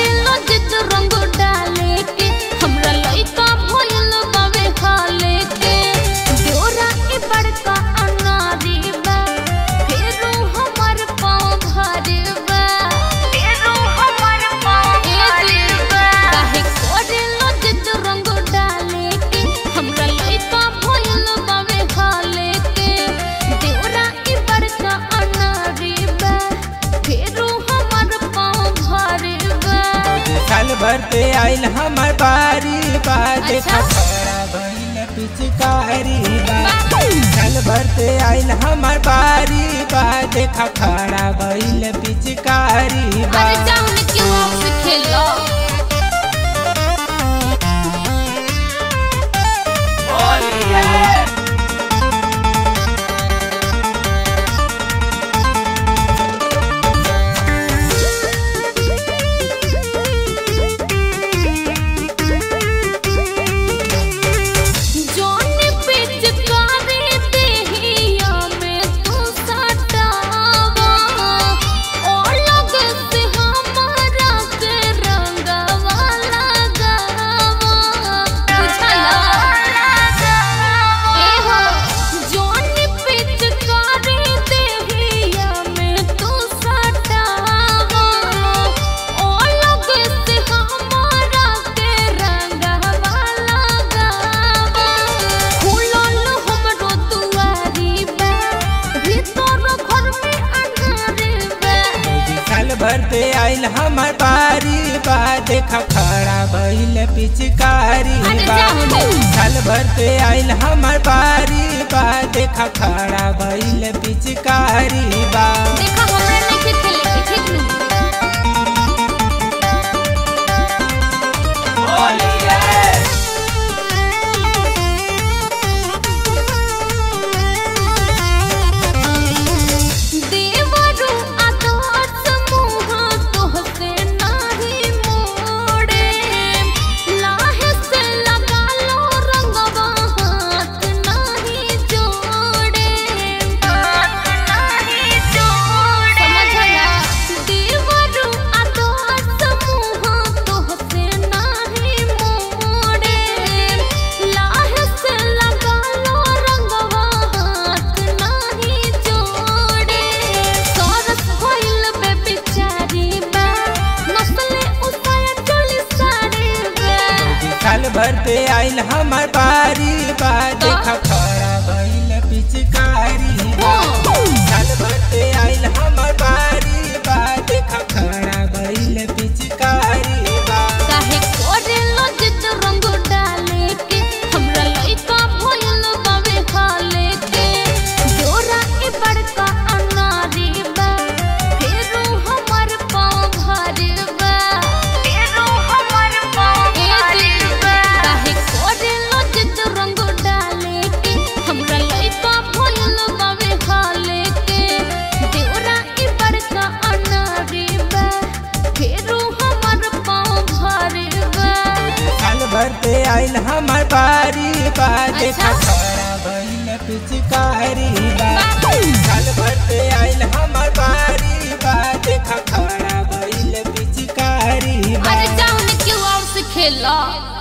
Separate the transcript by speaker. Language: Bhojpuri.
Speaker 1: करेलो जिद रंग डाले के हमरा लइका भइल बावे हाले के डोरा के बड़का अनारी बा फेरो हमर पाँव भारी बा फेरो हमर पाँव भारी बा काहे करेलो जिद रंग डाले के हमरा लइका भइल बावे हाले के डोरा के बड़का अनारी बा फेरो हमर पाँव भारी बा
Speaker 2: साल भर पे आइल हमर बारी बा देखा
Speaker 1: अच्छा।
Speaker 2: खड़ा भइल पिचकारी बा साल भर पे आइल हमर बारी बा देखा खड़ा भइल पिचकारी बा
Speaker 1: अरे जाऊन क्यों आपसे खेलो जोन पिचकारी देहिया में तू सटावा और लग से हमारा के रंगवा लगावा बुझला ए हो जोन पिचकारी देहिया में तू सटावा और लग से हमारा के रंगवा लगावा खुलल हमरो दुआरी बा भीतर घर में अंधारी बा
Speaker 2: साल भर पे आइल हमर बारी बा देखा खड़ा भइल पिचकारी
Speaker 1: अरे
Speaker 2: बा
Speaker 1: जाओ नहीं।
Speaker 2: साल भर पे आइल हमर बारी बा देखा खड़ा भइल पिचकारी बा
Speaker 1: देखा हमरा नहीं खेले के ठीक नु देवरु आदर्श मुह तोहसे नाही मोड़े लाहे से लगा लो रंगवा हाथ नाही जोड़े हाथ नाही जोड़े समझला देवरु आदर्श मुह तोहसे नाही मोड़े लाहे से लगा लो रंगवा हाथ नाही जोड़े सरस भइल बे बिचारी बा नस्ले उसाया चोली साड़ी बा
Speaker 2: साल भर पे आइल हमर बारी बा देखा खड़ा भइल पिचकारी बा साल भर पे आइल हमर बारी बा देखा खड़ा भइल पिचकारी बा
Speaker 1: काहे करेलो जिद रंग डाले के हमरा लइका भइल बावे हाले के डोरा के बड़का अनारी बा फेरो हमर पाँव भारी बा फेरो हमर पाँव भारी बा काहे करेलो जिद रंग डाले के हमरा लइका भइल बावे हाले के डोरा के बड़का अनारी बा फेरो हमर पाँव भारी बा
Speaker 2: साल भर पे आइल हमर बारी बा देखा
Speaker 1: अच्छा।
Speaker 2: खड़ा भइल पिचकारी बा साल भर पे आइल हमर बारी बा देखा खड़ा भइल पिचकारी बा
Speaker 1: अरे जाऊन क्यों और से खेला